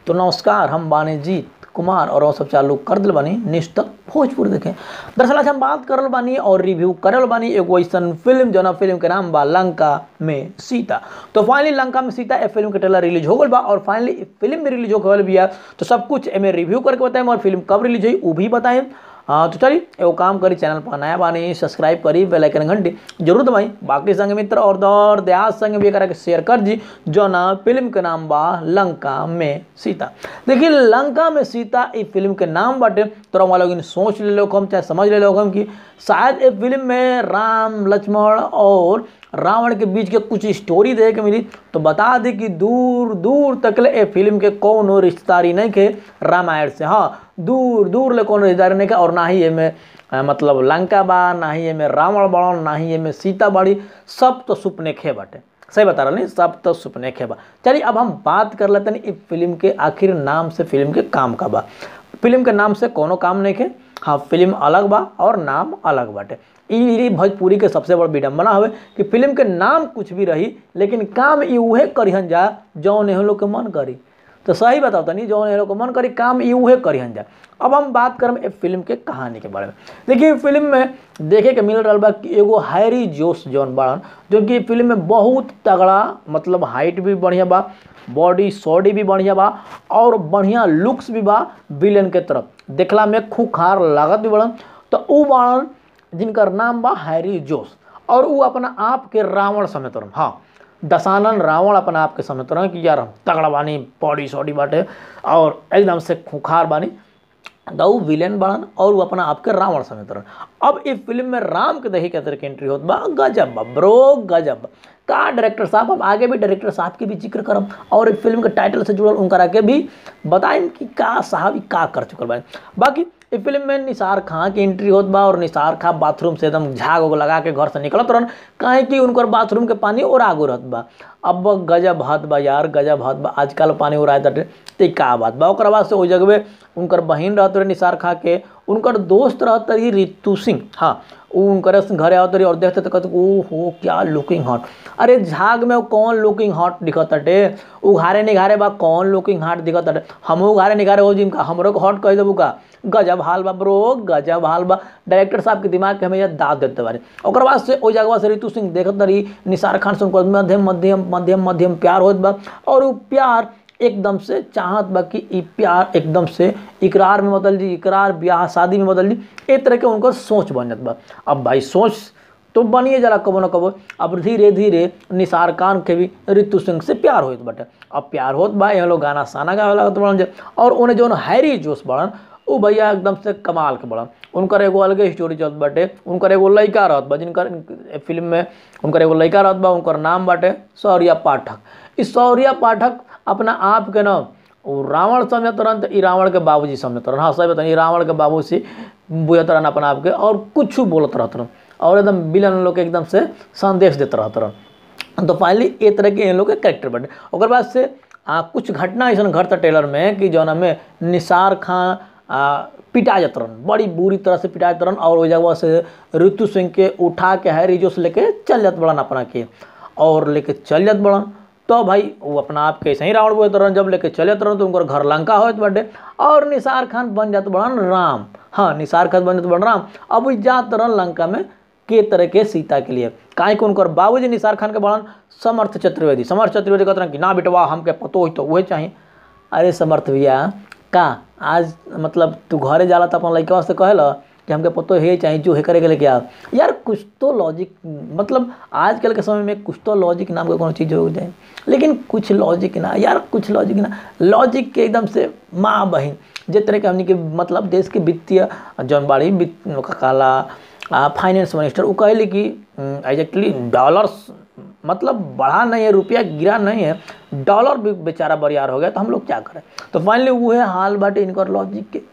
तो नमस्कार हम बानी जीत कुमार और वो सब चालू कर दिल बानी निश्चित भोजपुर देखें दरअसल आज हम बात करल बानी और रिव्यू करल बानी एगो ऐसन फिल्म जौना फिल्म के नाम बा लंका में सीता तो फाइनली लंका में सीता ए फिल्म के ट्रेलर रिलीज हो गल बा और फाइनली फिल्म भी रिलीज हो गल बिया तो सब कुछ एमे रिव्यू करके बताएं और फिल्म कब रिलीज हुई वो भी बताएं हाँ तो चलिए एगो काम करी चैनल पर नया बानी सब्सक्राइब करी बेल आइकन घंटी जरूर दबाई बाकी संग मित्र और दौर देहात संग भी करा के शेयर कर जी जो ना फिल्म के नाम बा लंका में सीता देखिए लंका में सीता ई फिल्म के नाम बाटे तो हम लोग सोच ले लो हम चाहे समझ ले लो हम कि शायद इस फिल्म में राम लक्ष्मण और रावण के बीच के कुछ स्टोरी देखे के मिली तो बता दी कि दूर दूर तक ले ए फिल्म के कौनो रिश्तेदारी नहीं के रामायण से हाँ दूर दूर ले कोनो रिश्तेदारी नहीं के और ना ही एमे अ, मतलब लंका बा ना ही एमे रावण बड़न ना ही एमे सीता बड़ी सब तो सुपने खे बाटे सही बता रहा नहीं सब तो सुपने खे बा चलिए अब हम बात कर लेते हैं इस फिल्म के आखिर नाम से फिल्म के काम का बा फिल्म के नाम से कोनो काम नहीं के हाँ फिल्म अलग बा और नाम अलग बाटे ई ई भोजपुरी के सबसे बड़ विडम्बना हवे कि फिल्म के नाम कुछ भी रही लेकिन काम ई उहे करिहन जा जौन एहन लोग के मन करी तो सही बताओ तनी जौन एहन लोग के मन करी काम ई उहे करिहन जा अब हम बात करम ए फिल्म के कहानी के बारे में देखिए फिल्म में देखे के मिल रहा बा कि एगो हैरी जोश जौन बाड़न जो कि फिल्म में बहुत तगड़ा मतलब हाइट भी बढ़िया बा बॉडी सॉडी भी बढ़िया बा और बढ़िया लुक्स भी बा विलेन के तरफ देखला में खूखार लागत भी बड़न तो ऊ बाड़न जिनकर नाम बा हैरी जोश और ऊ अपना आप के रावण समेत रहन हाँ दशानन रावण अपना आप के समेत रहन कि यार हम तगड़ा बानी बॉडी सॉडी बाटे और एकदम से खूखार बानी तो ऊ विलेन बड़न और वो अपना आपके रावण समेत रहन अब इस फिल्म में राम के दही के तरह के एंट्री होत बा गजब बा ब्रो गजब बा। का डायरेक्टर साहब हम आगे भी डायरेक्टर साहब के भी जिक्र करम और इस फिल्म के टाइटल से जुड़ल उनकरा के भी बताएं कि का साहब ई का कर चुकल बा बाकी इस फिल्म में निसार खां की एंट्री होत बा और निसार खां बाथरूम से एकदम झाग उग लगा के घर से निकलत रहन काहे कि उनकर बाथरूम के पानी और आगो रहत बा अब गजब हद बा यार गजब हद बा आजकल पानी उड़ाए ताटे तो ई का बात बा ओकरा बाद से ओइ जगह उनकर बहिन रहत रहे निसार खां के उनकर दोस्त रहत रही रितु सिंह हाँ उ उनकर घरे आवत रही और देखते तो कहते ओ हो क्या लुकिंग हॉट अरे झाग में वो कौन लुकिंग हॉट दिखत अटे उघारे निघारे बा कौन लुकिंग हॉट दिखत अटे हमहू उघारे निघारे हो जिनका हमरो को हॉट कह देबू का गजब हाल बा ब्रो गजब हाल बा डायरेक्टर साहब के दिमाग के हमें दाद देते बारे ओकर बाद से ओइ जगह से रितु सिंह देखत रही निसार खान से उनकर मध्यम मध्यम मध्यम मध्यम प्यार होत बा और उ प्यार एकदम से चाहत बा कि ई प्यार एकदम से इकरार में बदल जी इकरार ब्याह शादी में बदल जी एक तरह के उनकर सोच बन जात बा अब भाई सोच तो बनिए जरा कबो न कबो अब धीरे धीरे निसार खान के भी ऋतु सिंह से प्यार होत बाटे अब प्यार होत बा यहाँ लोग गाना साना गावे लागत बड़न जे और उन्हें जौन हैरी जोश बड़न उ भैया एकदम से कमाल के बड़न उनकर एगो अलगे स्टोरी चलत बाटे उनकर एगो लड़का रहत बा जिनकर फिल्म में उनकर एगो लड़का रहत बा उनकर नाम बाटे शौर्या पाठक ई शौर्या पाठक अपना आप के न उ रावण समझत रहन तो ई रावण के बाबूजी समझत रहन हाँ सही बताइए रावण के बाबू से बुझत रहन अपना आप के और कुछ बोलत रहत रहन और एकदम विलन लोग के एकदम से संदेश देते रहत रहन तो फाइनली ए तरह के इन लोग के कैरेक्टर बने ओकर बाद से आ, कुछ घटना ऐसा घर था टेलर में कि जौना में निसार खां आ, पिटा जात रहन बड़ी बुरी तरह से पिटा जात रहन और ओइ जगह से ऋतु सिंह के उठा के हैरी जोश लेके चल जात बड़न अपना के और लेके चल जात बड़न तो भाई वो अपना आप के ऐसे ही रावण बोलते रहन जब लेके चले रहन तो उनकर घर लंका होत बाटे और निसार खान बन जात बड़न राम हाँ निसार खान बन जात बड़न राम अब उ जात रहन लंका में के तरह के सीता के लिए काहे कि उनकर बाबूजी निसार खान के बड़न समर्थ चतुर्वेदी समर्थ चतुर्वेदी कहते रहन कि ना बेटवा हमके पतो ही तो वही चाहिए अरे समर्थ भैया का आज मतलब तू घरे जाला तो अपन लड़का से कहला कि हमके पतो हे चाहिए जो हे करे के लेके आ यार कुछ तो लॉजिक मतलब आजकल के समय में कुछ तो लॉजिक नाम का कोनो चीज़ हो जाए लेकिन कुछ लॉजिक ना यार कुछ लॉजिक ना लॉजिक के एकदम से माँ बहन जे तरह के हमनी के मतलब देश के वित्तीय जौन बाड़ी वित्त काला फाइनेंस मिनिस्टर वो कहले कि एग्जैक्टली डॉलर्स मतलब बढ़ा नहीं है रुपया गिरा नहीं है डॉलर भी बेचारा बरियार हो गया तो हम लोग क्या करें तो फाइनली वो है हाल बाटे इनकर लॉजिक के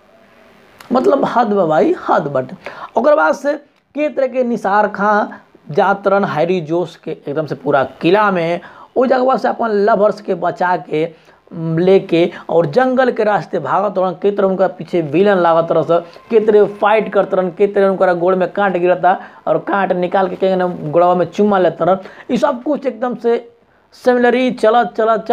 मतलब हद बा भाई हद बाटे ओकर बाद से के तरह के निसार खां जात रहन हैरी जोश के एकदम से पूरा किला में ओ जगह से अपन लवर्स के बचा के म, लेके और जंगल के रास्ते भागत रहन के तरह उनका पीछे विलन लागत रह स के तरह फाइट करत रहन के तरह उनका गोड़ में कांट गिरता और कांट निकाल के के गोड़वा में चुम्मा लेत रहन ई सब कुछ एकदम से सिमिलरी चलत चलत चलत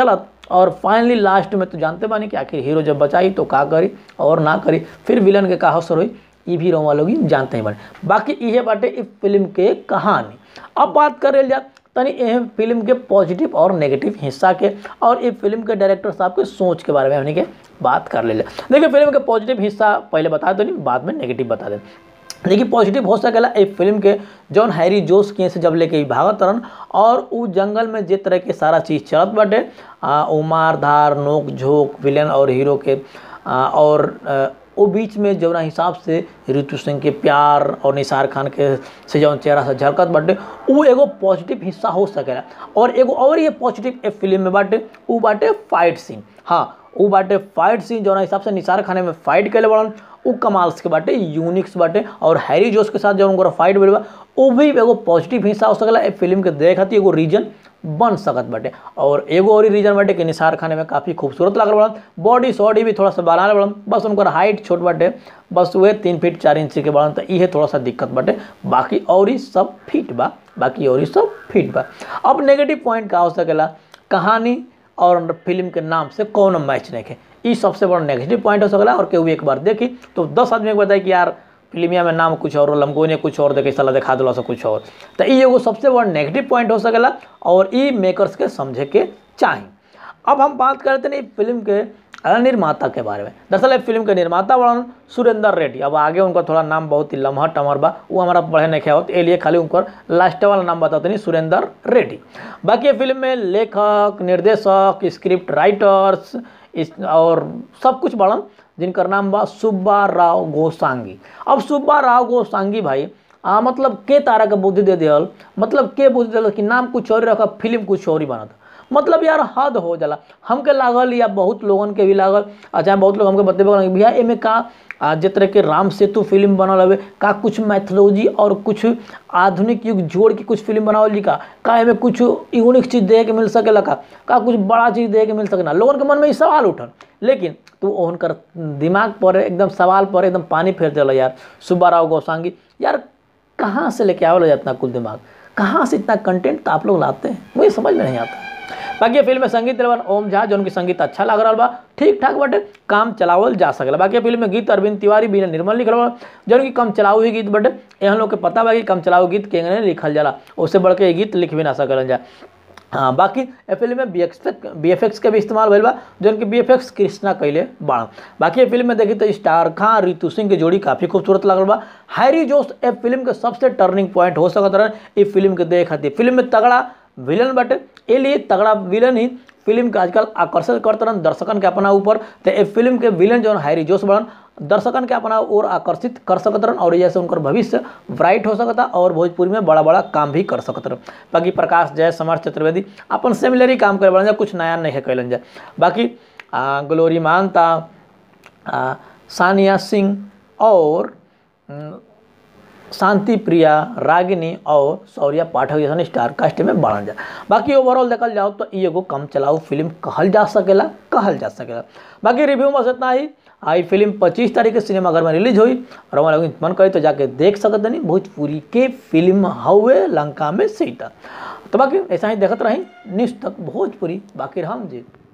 और फाइनली लास्ट में तो जानते बानी कि आखिर हीरो जब बचाई तो का करी और ना करी फिर विलन के का असर हुई ये भी रोमा लोग जानते ही बानी बाकी इहे बाटे इस फिल्म के कहानी अब बात कर जा तनी एह फिल्म के पॉजिटिव और नेगेटिव हिस्सा के और ये फिल्म के डायरेक्टर साहब के सोच के बारे में हमने के बात कर ले देखिए फिल्म के पॉजिटिव हिस्सा पहले बता दो नहीं बाद में नेगेटिव बता दें देखिए पॉजिटिव हो सकेला एक फिल्म के जौन हैरी जोश के से जब लेके भागत रहन और उ जंगल में जे तरह के सारा चीज़ चलत बाटे आ, उ मार धार नोक झोंक विलेन और हीरो के आ, और आ, वो बीच में जौना हिसाब से ऋतु सिंह के प्यार और निसार खान के से जौन चेहरा से झलकत बाटे उ एगो पॉजिटिव हिस्सा हो सकेला और एगो और ये पॉजिटिव ए फिल्म में बाटे उ बाटे फाइट सीन हाँ उ बाटे फाइट सीन जौना हिसाब से निसार खाने में फाइट कैले बड़न उ कमाल्स के बाटे यूनिक्स बाटे और हैरी जोश के साथ जब उनका फाइट भेल बा उ भी एगो पॉजिटिव हिस्सा हो सकेला ए फिल्म के देख खातिर एगो रीजन बन सकत बाटे और एगो और रीजन बाटे कि निसार खाने में काफ़ी खूबसूरत लागल बड़न बॉडी सॉडी भी थोड़ा सा बनाने बड़न बस उनकर हाइट छोट बाटे बस वह तीन फीट चार इंच के बड़न तो इहे थोड़ा सा दिक्कत बाटे बाकी और ही सब फिट बा बाकी और ही सब फिट बा अब नेगेटिव पॉइंट का हो सकेला कहानी और फिल्म के नाम से कौन मैच नहीं है ये सबसे बड़ा नेगेटिव पॉइंट हो सकला और केहू एक बार देखी तो दस आदमी को बताए कि यार फिल्मिया में नाम कुछ और लमको ने कुछ और देखे सला दिखा दिला कुछ और तो ये एगो सबसे बड़ा नेगेटिव पॉइंट हो सकेला और ई मेकर्स के समझे के चाही अब हम बात करते हैं फिल्म के निर्माता के बारे में दरअसल फिल्म के निर्माता बड़न सुरेंद्र रेड्डी अब आगे उनका थोड़ा नाम बहुत ही लम्हा टमर बा वो हमारा पढ़े नहीं ख्या होते लिए खाली उनकर लास्ट वाला नाम बताते नहीं सुरेंद्र रेड्डी बाकी ये फिल्म में लेखक निर्देशक स्क्रिप्ट राइटर्स इस और सब कुछ बड़न जिनकर नाम बा सुब्बा राव गोसांगी अब सुब्बा राव गोसांगी भाई आ, मतलब के तारा के बुद्धि दे दियल मतलब के बुद्धि दिल कि नाम कुछ और रखा फिल्म कुछ और ही बनत मतलब यार हद हो जाला हमके लागल या बहुत लोगन के भी लागल अच्छा बहुत लोग हमके बतेबे भैया एमे का जे तरह के राम सेतु फिल्म बनल हवे का कुछ मैथोलॉजी और कुछ आधुनिक युग जोड़ के कुछ फिल्म बनावल जी का का एमे कुछ यूनिक चीज़ देखे के मिल सकेला का का कुछ बड़ा चीज़ देखे के मिल सकेला लोगन के मन में ये सवाल उठल लेकिन तो उनकर दिमाग पर एकदम सवाल पर एकदम पानी फेर दिला यार सुब्बा राव गोसांगी यार कहाँ से लेके आवल इतना कुल दिमाग कहाँ से इतना कंटेंट आप लोग लाते हैं मुझे समझ में नहीं आता बाकी ये फिल्म में संगीत दिलवन ओम झा जो उनकी संगीत अच्छा लग रहा बा ठीक ठाक बटे काम चलावल जा सकेला बाकी ये फिल्म में गीत अरविंद तिवारी बीना निर्मल लिखल बा जो उनकी कम चलाऊ हुई गीत बटे यहाँ लोग के पता बा कि कम चलाऊ गीत केंगने लिखल जाला उससे बढ़ के ये गीत लिख भी ना सकल जा हाँ बाकी ए फिल्म में B X B F X के भी इस्तेमाल भइल बा जो उनके बी एफ एक्स कृष्णा कैले बाण बाकी ये फिल्म में देखी तो स्टार खान रितु सिंह की जोड़ी काफ़ी खूबसूरत लगल बा हैरी जोश ए फिल्म के सबसे टर्निंग पॉइंट हो सकत रहे इस फिल्म के देख खातिर फिल्म में तगड़ा विलन बटे ए लिए तगड़ा विलन ही फिल्म के आजकल आकर्षित करते रहन दर्शकन के अपना ऊपर तो ए फिल्म के विलन जो हैरी जोश बड़न दर्शकन के अपना ओर आकर्षित कर सकत रहन और जैसे उनकर भविष्य ब्राइट हो सकता और भोजपुरी में बड़ा बड़ा काम भी कर सकत रहन बाकी प्रकाश जय समर चतुर्वेदी अपन सिमिलर ही काम करे बड़न जा कुछ नया नहीं है कैलन जाए बाकी आ, ग्लोरी मानता आ, सानिया सिंह और शांति प्रिया रागिनी और शौर्या पाठक जैसा स्टार कास्ट में बढ़ल जा बाकी ओवरऑल देखल जाओ तो ये एगो कम चलाऊ फिल्म कहल जा सकेला कहल जा सकेला बाकी रिव्यू में बस इतना ही आई फिल्म 25 तारीख के सिनेमाघर में रिलीज हुई और हमारा मन करे तो जाके देख सकते नहीं भोजपुरी के फिल्म हवे लंका में सीता तो बाकी ऐसा ही देखते रही निष्ठ तक भोजपुरी बाकी हम जी